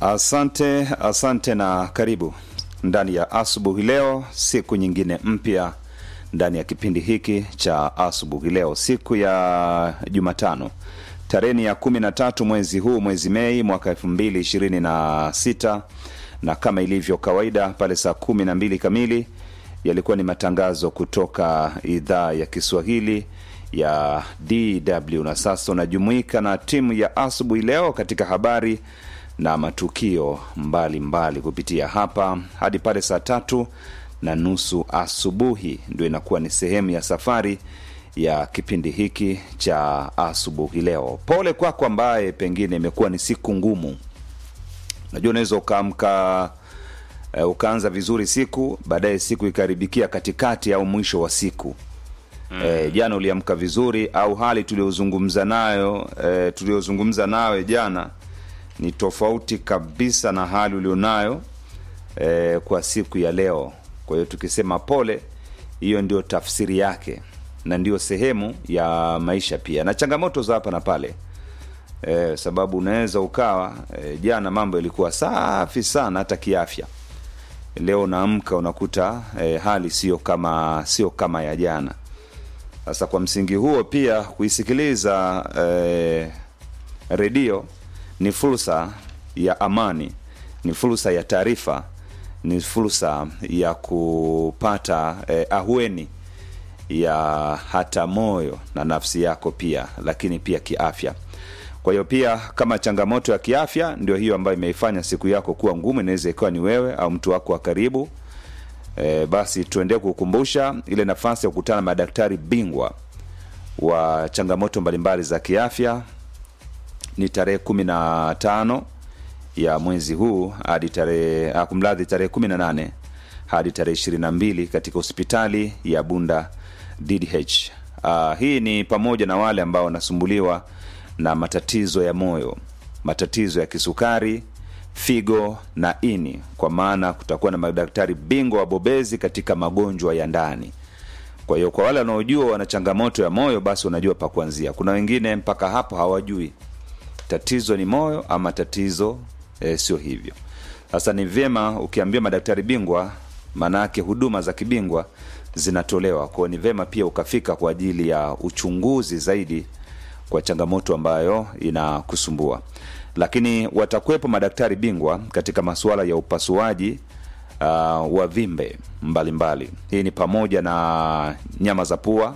Asante, asante na karibu ndani ya asubuhi leo, siku nyingine mpya ndani ya kipindi hiki cha asubuhi leo, siku ya Jumatano tarehe ya kumi na tatu mwezi huu mwezi Mei mwaka elfu mbili ishirini na sita na kama ilivyo kawaida pale saa kumi na mbili kamili yalikuwa ni matangazo kutoka idhaa ya Kiswahili ya DW na sasa unajumuika na timu ya asubuhi leo katika habari na matukio mbalimbali mbali kupitia hapa hadi pale saa tatu na nusu asubuhi, ndio inakuwa ni sehemu ya safari ya kipindi hiki cha asubuhi leo. Pole kwako ambaye pengine imekuwa ni siku ngumu. Najua unaweza ukaamka uh, ukaanza vizuri siku, baadaye siku ikaribikia katikati au mwisho wa siku mm. E, jana uliamka vizuri au hali tuliozungumza nayo e, tuliozungumza nawe jana ni tofauti kabisa na hali ulionayo e, kwa siku ya leo. Kwa hiyo tukisema pole, hiyo ndio tafsiri yake na ndio sehemu ya maisha pia na changamoto za hapa na pale e, sababu unaweza ukawa e, jana mambo yalikuwa safi sana hata kiafya, leo unaamka unakuta e, hali sio kama sio kama ya jana. Sasa kwa msingi huo pia kuisikiliza e, redio ni fursa ya amani, ni fursa ya taarifa, ni fursa ya kupata eh, ahueni ya hata moyo na nafsi yako pia, lakini pia kiafya. Kwa hiyo pia kama changamoto ya kiafya ndio hiyo ambayo imeifanya siku yako kuwa ngumu, inaweza ikawa ni wewe au mtu wako wa karibu. E, basi tuendelee kukumbusha ile nafasi ya kukutana na madaktari bingwa wa changamoto mbalimbali za kiafya ni tarehe kumi na tano ya mwezi huu hadi tarehe kumradhi, tarehe kumi na nane hadi tarehe ishirini na mbili katika hospitali ya Bunda DDH. Uh, hii ni pamoja na wale ambao wanasumbuliwa na matatizo ya moyo, matatizo ya kisukari, figo na ini, kwa maana kutakuwa na madaktari bingwa wabobezi katika magonjwa ya ndani. Kwa hiyo kwa wale wanaojua wana changamoto ya moyo, basi wanajua pa kuanzia. Kuna wengine mpaka hapo hawajui tatizo ni moyo ama tatizo e, sio hivyo. Sasa ni vyema ukiambia madaktari bingwa, maanake huduma za kibingwa zinatolewa kwao, ni vyema pia ukafika kwa ajili ya uchunguzi zaidi kwa changamoto ambayo inakusumbua. Lakini watakuwepo madaktari bingwa katika masuala ya upasuaji uh, wa vimbe mbalimbali. Hii ni pamoja na nyama za pua,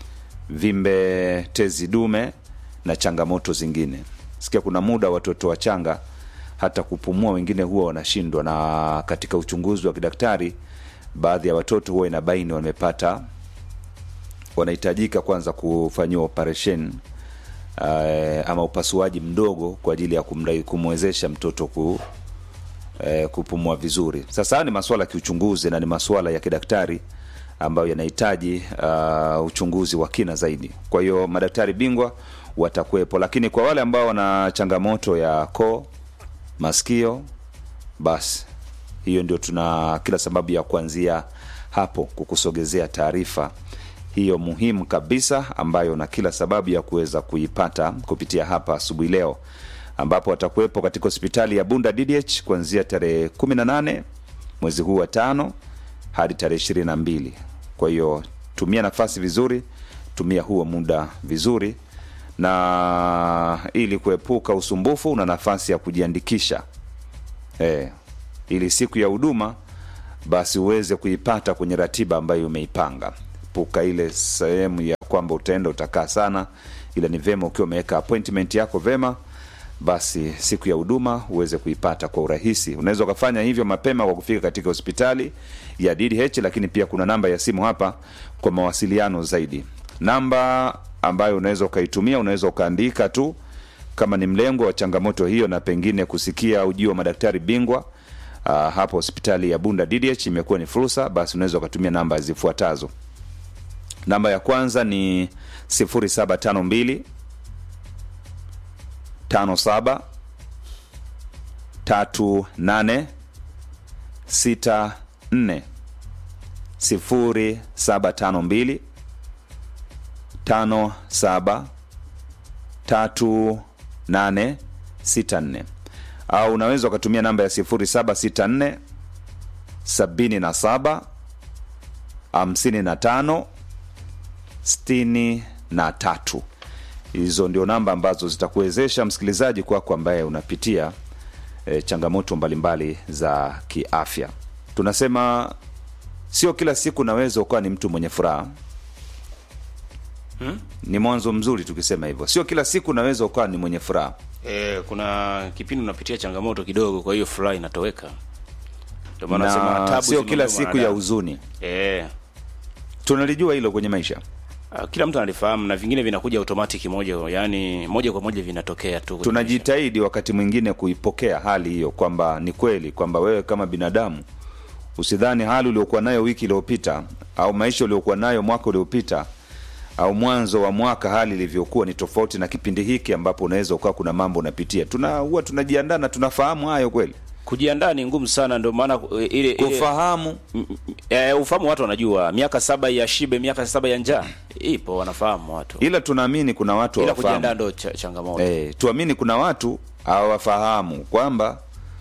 vimbe tezi dume na changamoto zingine. Sikia kuna muda watoto wachanga hata kupumua wengine huwa wanashindwa, na katika uchunguzi wa kidaktari baadhi ya watoto huwa inabaini wamepata, wanahitajika kwanza kufanyiwa operation uh, ama upasuaji mdogo kwa ajili ya kumrai, kumwezesha mtoto ku, uh, kupumua vizuri. Sasa ni masuala ya kiuchunguzi na ni masuala ya kidaktari ambayo yanahitaji uh, uchunguzi wa kina zaidi. Kwa hiyo madaktari bingwa watakuwepo, lakini kwa wale ambao wana changamoto ya koo, masikio, basi hiyo ndio tuna kila sababu ya kuanzia hapo kukusogezea taarifa hiyo muhimu kabisa, ambayo na kila sababu ya kuweza kuipata kupitia hapa asubuhi leo, ambapo watakuwepo katika hospitali ya Bunda DDH kuanzia tarehe 18 mwezi huu wa tano hadi tarehe ishirini na mbili. Kwa hiyo tumia nafasi vizuri, tumia huo muda vizuri na ili kuepuka usumbufu, una nafasi ya kujiandikisha e, ili siku ya huduma basi uweze kuipata kwenye ratiba ambayo umeipanga. Epuka ile sehemu ya kwamba utaenda utakaa sana, ila ni vema ukiwa umeweka appointment yako vema, basi siku ya huduma uweze kuipata kwa urahisi. Unaweza ukafanya hivyo mapema kwa kufika katika hospitali ya DDH, lakini pia kuna namba ya simu hapa kwa mawasiliano zaidi. Namba ambayo unaweza ukaitumia, unaweza ukaandika tu kama ni mlengo wa changamoto hiyo, na pengine kusikia ujio wa madaktari bingwa uh, hapo hospitali ya Bunda DDH imekuwa ni fursa, basi unaweza ukatumia namba zifuatazo. Namba ya kwanza ni 0752 57 38 64 0752 57 3864 au unaweza ukatumia namba ya 0764 77 55 63 hizo ndio namba ambazo zitakuwezesha msikilizaji kwako ambaye unapitia e, changamoto mbalimbali za kiafya tunasema sio kila siku unaweza ukawa ni mtu mwenye furaha Hmm? ni mwanzo mzuri tukisema hivyo sio kila siku unaweza ukawa ni mwenye furaha E, kuna kipindi unapitia changamoto kidogo, kwa hiyo furaha inatoweka. Ndio maana nasema na tabu sio kila zimemuuma siku ya mwanadamu. huzuni Eh, tunalijua hilo kwenye maisha ah, kila mtu analifahamu na vingine vinakuja automatic moja, yani moja kwa moja vinatokea tu. kwenye maisha. tunajitahidi wakati mwingine kuipokea hali hiyo kwamba ni kweli kwamba wewe kama binadamu usidhani hali uliokuwa nayo wiki iliyopita au maisha uliokuwa nayo mwaka uliopita au mwanzo wa mwaka hali ilivyokuwa ni tofauti na kipindi hiki ambapo unaweza ukawa kuna mambo unapitia tuna huwa tunajiandaa na tunafahamu hayo kweli Kujiandaa ni ngumu sana, ndio maana eh, ile ile kufahamu m- m- eh, ufahamu watu wanajua miaka saba ya shibe, miaka saba ya njaa ipo, wanafahamu watu, ila tunaamini kuna watu ila kujiandaa hawafahamu ndo cha, changamoto eh, tuamini kuna watu hawafahamu kwamba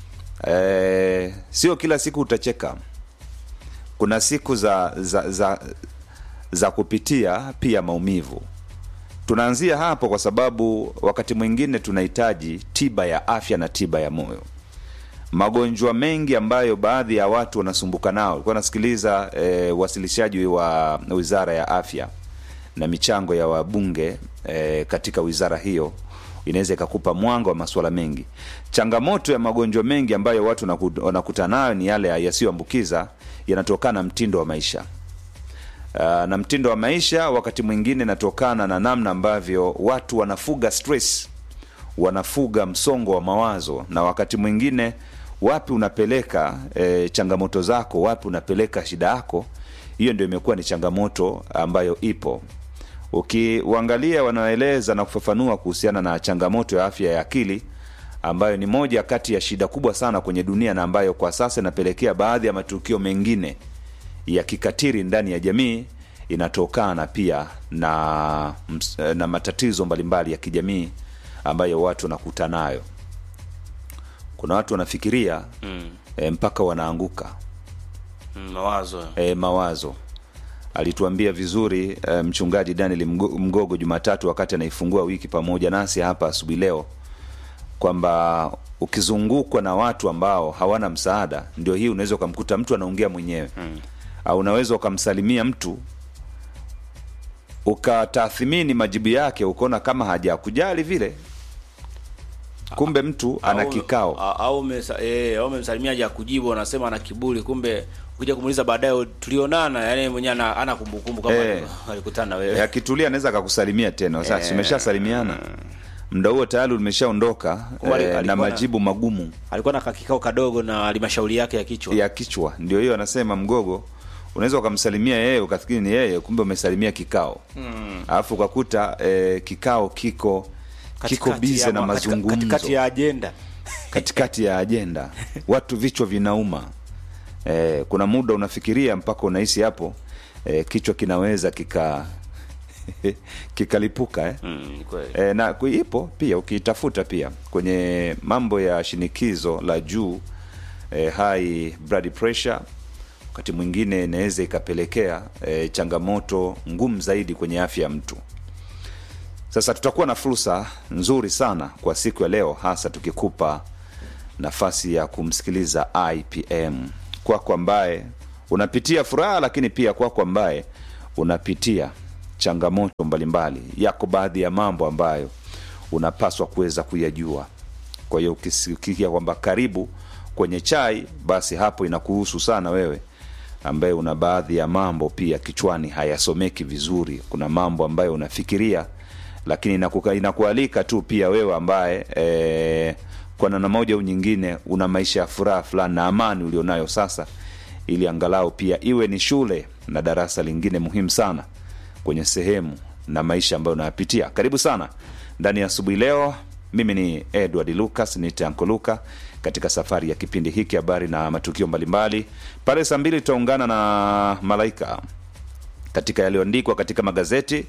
eh, sio kila siku utacheka kuna siku za za za, za kupitia pia maumivu tunaanzia hapo kwa sababu wakati mwingine tunahitaji tiba ya afya na tiba ya moyo magonjwa mengi ambayo baadhi ya watu wanasumbuka nao ulikuwa nasikiliza e, wasilishaji wa wizara ya afya na michango ya wabunge e, katika wizara hiyo inaweza ikakupa mwanga wa masuala mengi changamoto ya magonjwa mengi ambayo watu wanaku- wanakutana nayo ni yale yasiyoambukiza yanatokana na mtindo wa maisha Uh, na mtindo wa maisha wakati mwingine inatokana na namna ambavyo watu wanafuga stress wanafuga msongo wa mawazo na wakati mwingine wapi unapeleka e, changamoto zako wapi unapeleka shida yako hiyo ndio imekuwa ni changamoto ambayo ipo ukiuangalia wanaoeleza na kufafanua kuhusiana na changamoto ya afya ya akili ambayo ni moja kati ya shida kubwa sana kwenye dunia na ambayo kwa sasa inapelekea baadhi ya matukio mengine ya kikatiri ndani ya jamii inatokana pia na, ms- na matatizo mbalimbali ya kijamii ambayo watu wanakuta nayo kuna watu wanafikiria mm. e, mpaka wanaanguka Mm, mawazo e, mawazo alituambia vizuri e, mchungaji daniel Mgo- mgogo jumatatu wakati anaifungua wiki pamoja nasi hapa asubuhi leo kwamba ukizungukwa na watu ambao hawana msaada ndio hii unaweza ukamkuta mtu anaongea mwenyewe mm. au unaweza ukamsalimia mtu ukatathmini majibu yake ukaona kama hajakujali vile kumbe mtu ana Au- kikao a- au umesa- eh, au umemsalimia haja kujibu anasema ana kiburi kumbe ukija kumuuliza baadaye tulionana yani mwenyewe ana, ana kumbukumbu kama Eh. alikutana na Eh, wewe akitulia anaweza akakusalimia tena sasa Eh. umeshasalimiana muda huo tayari umeshaondoka Kwa ali- eh, na alikuwa na- majibu magumu alikuwa na kakikao kadogo na halmashauri yake ya kichwa ya kichwa ndio hiyo anasema mgogo unaweza ukamsalimia yeye ukafikiri ni yeye kumbe umesalimia kikao alafu ukakuta eh, kikao kiko kiko Katikati bize ya na ma- katika- mazungumzo katikati ya ajenda katikati ya ajenda watu vichwa vinauma eh, kuna muda unafikiria mpaka unahisi hapo eh, kichwa kinaweza kika kikalipuka eh? mm, ni kweli e, na ku- ipo pia ukiitafuta pia kwenye mambo ya shinikizo la juu e, high blood pressure wakati mwingine inaweza ikapelekea e, changamoto ngumu zaidi kwenye afya ya mtu sasa tutakuwa na fursa nzuri sana kwa siku ya leo hasa tukikupa nafasi ya kumsikiliza ipm kwako ambaye unapitia furaha lakini pia kwako ambaye unapitia changamoto mbalimbali yako baadhi ya mambo ambayo unapaswa kuweza kuyajua kwa hiyo ukisikia kwamba karibu kwenye chai basi hapo inakuhusu sana wewe ambaye una baadhi ya mambo pia kichwani hayasomeki vizuri kuna mambo ambayo unafikiria lakini inakuka, inakualika tu pia wewe ambaye e, kwa namna moja au nyingine una maisha ya furaha fulani na amani ulionayo sasa ili angalau pia iwe ni shule na darasa lingine muhimu sana kwenye sehemu na maisha ambayo unayapitia karibu sana ndani ya asubuhi leo mimi ni edward lucas nite anko luka katika safari ya kipindi hiki habari na matukio mbalimbali pale saa mbili tutaungana na malaika katika yaliyoandikwa katika magazeti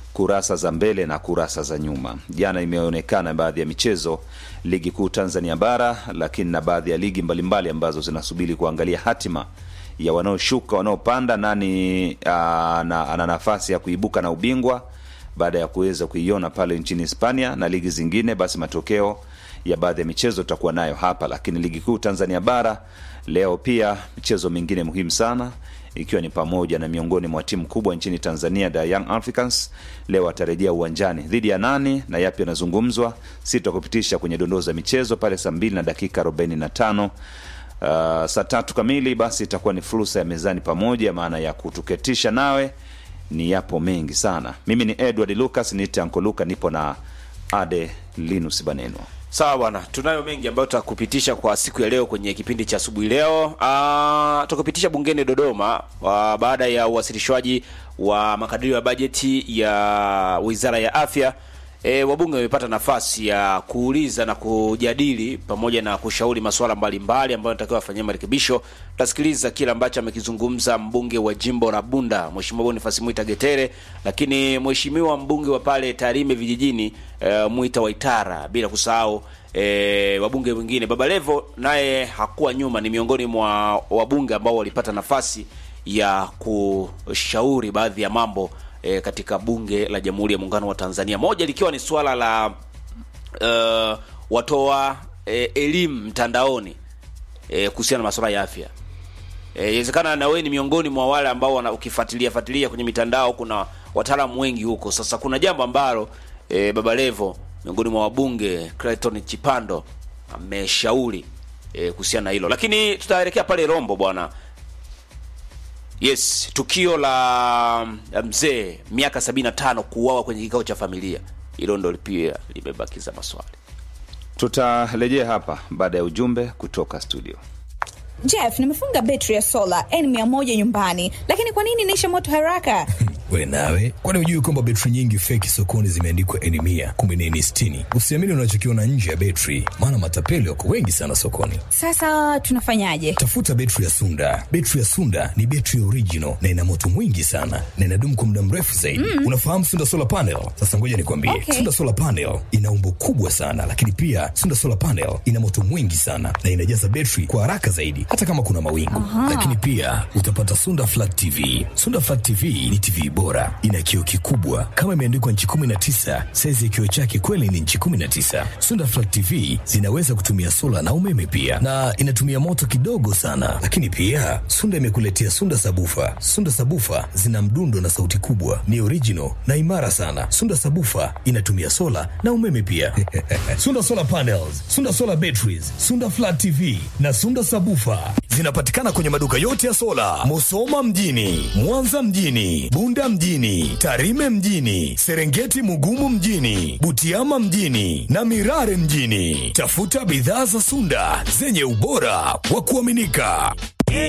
kurasa za mbele na kurasa za nyuma. Jana imeonekana baadhi ya michezo ligi kuu Tanzania bara, lakini na baadhi ya ligi mbalimbali ambazo zinasubiri kuangalia hatima ya wanaoshuka, wanaopanda, nani ana, ana nafasi ya kuibuka na ubingwa baada ya kuweza kuiona pale nchini Hispania na ligi zingine. Basi matokeo ya baadhi ya michezo tutakuwa nayo hapa, lakini ligi kuu Tanzania bara leo pia michezo mingine muhimu sana ikiwa ni pamoja na miongoni mwa timu kubwa nchini Tanzania the Young Africans leo atarejea uwanjani dhidi ya nani na yapi yanazungumzwa, sitakupitisha kwenye dondoo za michezo pale saa mbili na dakika 45. Uh, saa tatu kamili basi itakuwa ni fursa ya mezani pamoja, maana ya kutuketisha nawe ni yapo mengi sana. Mimi ni Edward Lucas, niite Anko Luka, nipo na Ade Linus Baneno. Sawa bwana, tunayo mengi ambayo tutakupitisha kwa siku ya leo kwenye kipindi cha asubuhi leo. Ah, tutakupitisha bungeni Dodoma wa baada ya uwasilishwaji wa makadirio ya bajeti ya Wizara ya Afya. E, wabunge wamepata nafasi ya kuuliza na kujadili pamoja na kushauri masuala mbalimbali ambayo yanatakiwa afanyia marekebisho. Tutasikiliza kile ambacho amekizungumza mbunge wa jimbo la Bunda Mheshimiwa Boniface Mwita Getere, lakini mheshimiwa mbunge wa pale Tarime vijijini e, Mwita Waitara, bila kusahau e, wabunge wengine. Baba Levo naye hakuwa nyuma, ni miongoni mwa wabunge ambao walipata nafasi ya kushauri baadhi ya mambo e, katika bunge la Jamhuri ya Muungano wa Tanzania, moja likiwa ni suala la uh, watoa e, elimu mtandaoni e, kuhusiana na masuala ya afya. Inawezekana e, na wewe ni miongoni mwa wale ambao wana ukifuatilia fuatilia kwenye mitandao, kuna wataalamu wengi huko. Sasa kuna jambo ambalo e, Baba Levo miongoni mwa wabunge Clayton Chipando ameshauri e, kuhusiana na hilo, lakini tutaelekea pale Rombo bwana. Yes, tukio la mzee miaka 75 kuuawa kwenye kikao cha familia, hilo ndo pia limebakiza maswali. Tutarejea hapa baada ya ujumbe kutoka studio. Jeff, nimefunga betri ya sola N100 nyumbani, lakini kwa nini inaisha moto haraka? We nawe, kwani hujui kwamba betri nyingi feki sokoni zimeandikwa N mia kumbe ni N sitini? Usiamini unachokiona nje ya betri, maana matapeli wako wengi sana sokoni. Sasa tunafanyaje? Tafuta betri ya Sunda. Betri ya Sunda ni betri original na ina moto mwingi sana na inadumu kwa muda mrefu zaidi. Mm. Unafahamu Sunda solar panel? Sasa ngoja nikwambie, Okay. Sunda solar panel ina umbo kubwa sana, lakini pia Sunda solar panel ina moto mwingi sana na inajaza betri kwa haraka zaidi, hata kama kuna mawingu. Lakini pia utapata Sunda flat TV. Sunda flat TV ni TV bora, ina kioo kikubwa kama imeandikwa nchi 19. Saizi ya kioo chake kweli ni nchi 19. Sunda flat TV zinaweza kutumia sola na umeme pia, na inatumia moto kidogo sana. Lakini pia Sunda imekuletea Sunda sabufa. Sunda sabufa zina mdundo na sauti kubwa, ni original na imara sana. Sunda sabufa inatumia sola na umeme pia. Sunda solar panels, Sunda solar batteries, Sunda flat TV na Sunda sabufa zinapatikana kwenye maduka yote ya sola, Musoma mjini, Mwanza mjini, Bunda mjini, Tarime mjini, Serengeti Mugumu mjini, Butiama mjini na Mirare mjini. Tafuta bidhaa za Sunda zenye ubora wa kuaminika.